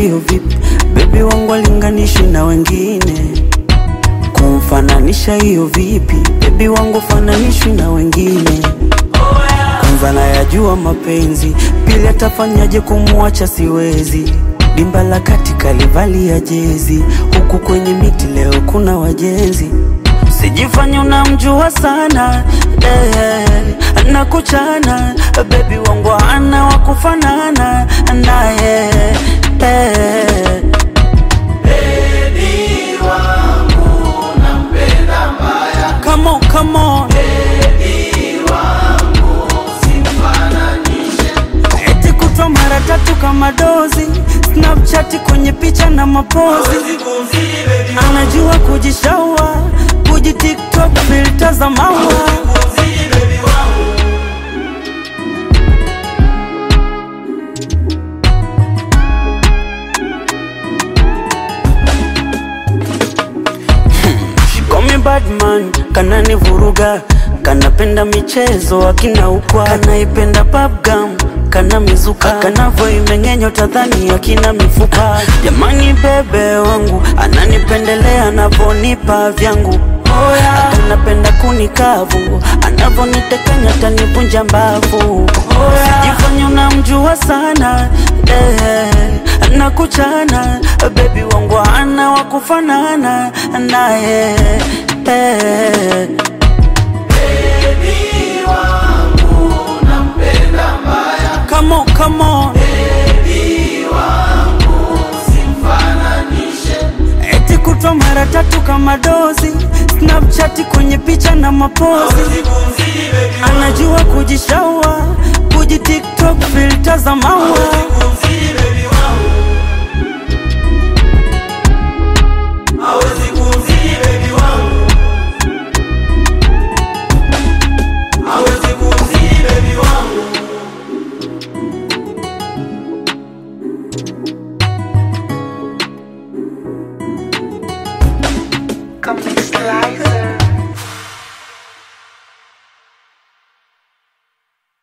hiyo vipi? Bebi wangu alinganishi na wengine, kumfananisha hiyo vipi? Bebi wangu fananishwi na wengine. Kwanza nayajua mapenzi, pili atafanyaje kumwacha siwezi. Dimba la kati kalivalia jezi, huku kwenye miti leo kuna wajenzi. Sijifanye unamjua sana eh, nakuchana bebi wangu ana wakufanana naye eh. Come on, come on. Eti kutwa mara tatu kama dozi Snapchat kwenye picha na mapozi Anajua kujishaua Kuji TikTok filter za maua She call me bad man, kanani vuruga kanapenda michezo akina ukwa kanaipenda babgam kana mizuka kanavo imeng'enyo tadhani akina mifupa jamani bebe wangu ananipendelea anavonipa vyangu anapenda kunikavu anavonitekanya tanivunja mbavu sijifanya unamjua sana eh, nakuchana bebi wangu ana wakufanana naye eh. Come on, come on. Eti kutwa mara tatu kama dozi Snapchat kwenye picha na mapozi Anajua kujishaua Kuji TikTok filter za maua